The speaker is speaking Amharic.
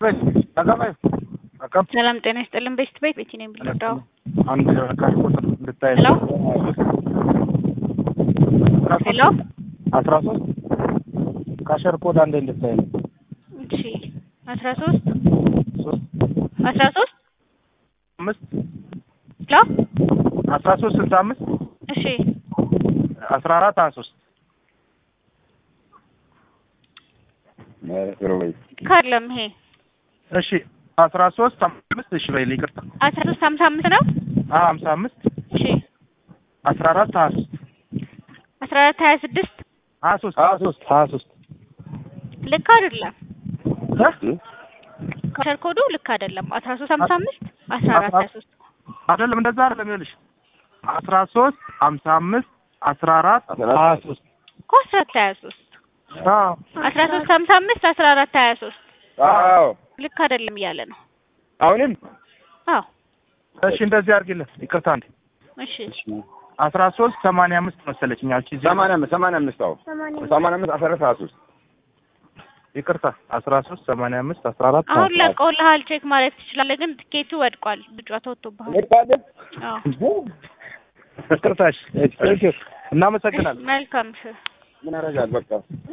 ሰላም ጤና ይስጥልን። ቤስት ቤት ቤቲ ነኝ ብልዳው አንድ ካሽ ቁጥር እንድታይ ሄሎ ሄሎ አስራ ሶስት ካሸር ኮድ አንዴ እንድታይ ነው። እሺ አስራ ሶስት ሶስት አስራ ሶስት አምስት ሄሎ አስራ ሶስት ስልሳ አምስት እሺ አስራ አራት ሀያ ሶስት ካለም ይሄ እሺ አስራ ሶስት አምስት እሺ በይልኝ ይቅርታ አስራ ሶስት ሀምሳ አምስት ነው። አ ሀምሳ አምስት እሺ አስራ አራት ሀያ ሶስት አስራ አራት ሀያ ስድስት ሀያ ሶስት ሀያ ሶስት ሀያ ሶስት ልክ አይደለም። ካሸር ኮዱ ልክ አይደለም። አስራ ሶስት ሀምሳ አምስት አስራ አራት ሀያ ሶስት አይደለም እንደዛ አይደለም ይኸውልሽ አስራ ሶስት ሀምሳ አምስት አስራ አራት ሀያ ሶስት እኮ አስራ አራት ሀያ ሶስት አዎ አስራ ሶስት ሀምሳ አምስት አስራ አራት ሀያ ሶስት አዎ ልክ አይደለም እያለ ነው። አሁንም አዎ እሺ እንደዚህ አድርጊልን ይቅርታ እንዴ እሺ አስራ ሶስት ሰማንያ አምስት መሰለችኝ ያቺ እዚህ ሰማንያ አምስት ሰማንያ አምስት አዎ ሰማንያ አምስት አስራ አራት ሀያ ሶስት ይቅርታ አስራ ሶስት ሰማንያ አምስት አስራ አራት አሁን ለቀውልሃል። ቼክ ማድረግ ትችላለህ፣ ግን ትኬቱ ወድቋል። ልጇ ተወጥቶብሃል። ወጣለን አዎ ይቅርታ እሺ እናመሰግናለን መልካም ምን አደርጋለሁ በቃ